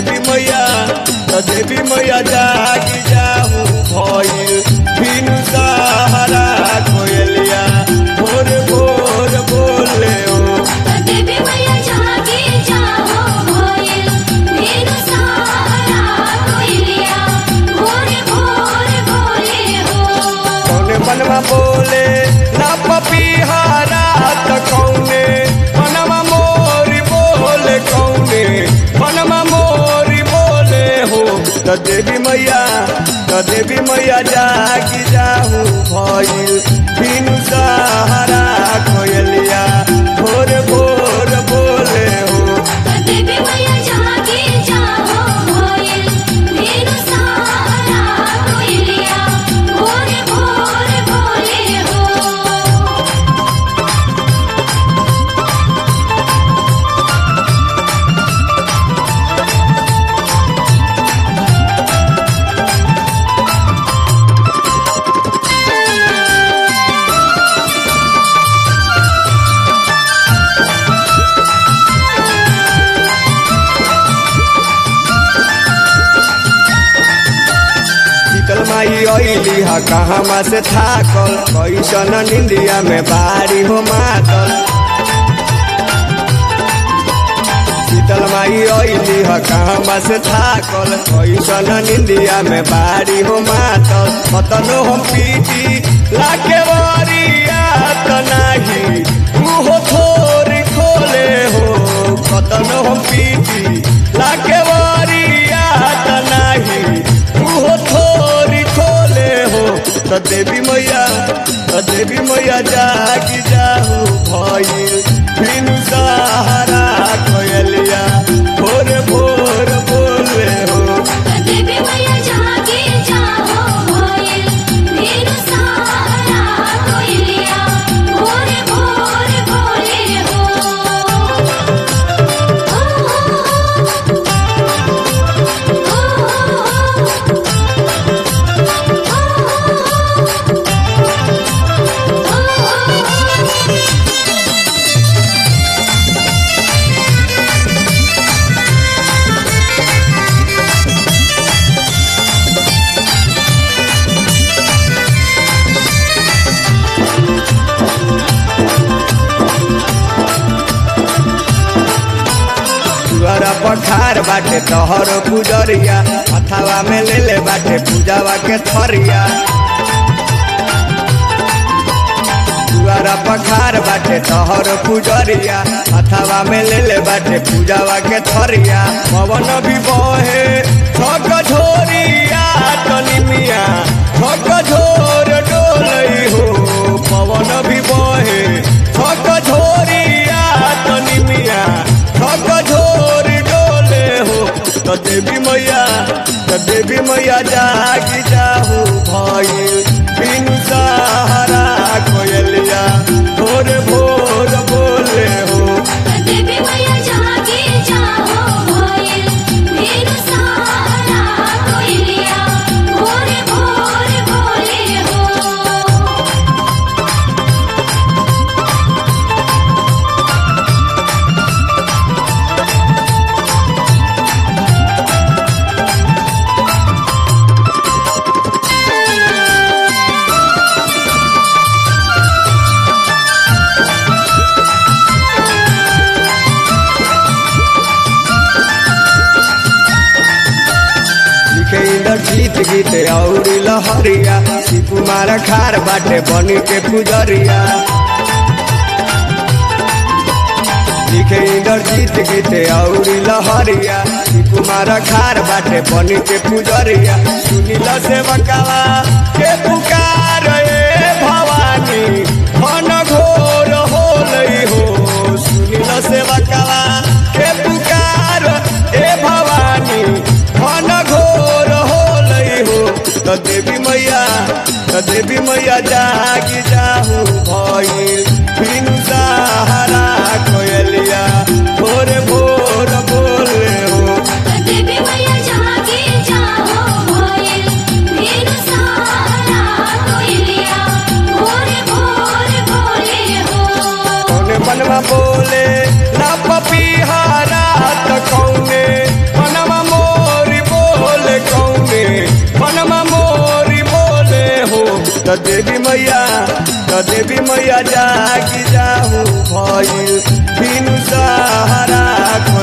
देवी मैया त देवी मैया जागी जाहू भइल बिनु सहारा कोयलिया भोर भोर बोले हो देवी मैया जागे जाओ भोइल मेरू सहारा कोइलिया भोर भोर बोले हो कौने मनवा बोले ना पपीहारा त कौने मनवा मोरी बोले कौने मनवा मोरी बोले हो त देवी मैया त देवी मैया जागी जाहू भइल बिनु सहारा कोयलिया भोर भोर बोले हो देवी मैया जागे जाओ भोइल मेरू सहारा कोइलिया भोर भोर बोले हो शीतल माई अइली ह कहवा से थाकल कैसन निंदिया में बारी हो मातल शीतल माई अइली ह कहवा से थाकल कैसन निंदिया में बारी हो मातल कतनो हम पीटी लाके वरिया त नाही मुहो थोरी खोले हो कतनो हम पीटी लाके वरिया त नाही मुहो थोरी खोले हो त देवी मैया त देवी मैया जागी जाहू भइल बिनु सहारा कोयलिया भोर भोर बोले हो देवी मैया जागे जाओ भोइल मेरू सहारा कोइलिया भोर भोर बोले हो तुअरा पखार बाटे तोहर पुजरिया हथावा में ले ले बाटे पूजावा के थरिया तुअरा पखार बाटे तोहर पुजरिया हथावा में ले ले बाटे पूजावा के थरिया पवन भी बहे छक झोरिया तनी मिया छक झोर डोलई हो पवन भी बहे छक झोरिया तनी मिया छक झोर डोले हो त देवी मैया त देवी मैया जागी जाहू भइल बिनु सहारा कोयलिया भोर भोर बोले हो देवी मैया जागे जाओ भोइल मेरू सहारा कोइलिया भोर भोर बोले हो लिखे इंदर जीत गीत और लहरिया शिव कुमार खार बाटे बनी के पुजरिया लिखे इंदर जीत गीत और लहरिया शिव कुमार खार बाटे बनी के पुजरिया सुनिल से बकावा के पुकार ए भवानी मन घोर होलई हो सुनिल से बकावा के पुकार ए भवानी मन घोर होलई हो त देवी मैया त देवी मैया जागी जाहू भइल बिनु सहारा कोयलिया भोर भोर बोले हो देवी मैया जागे जाओ भोइल मेरू सहारा कोइलिया भोर भोर बोले हो कौने मनवा बोले ना पपी त देवी मैया त देवी मैया जागी जाहू भइल बिनु सहारा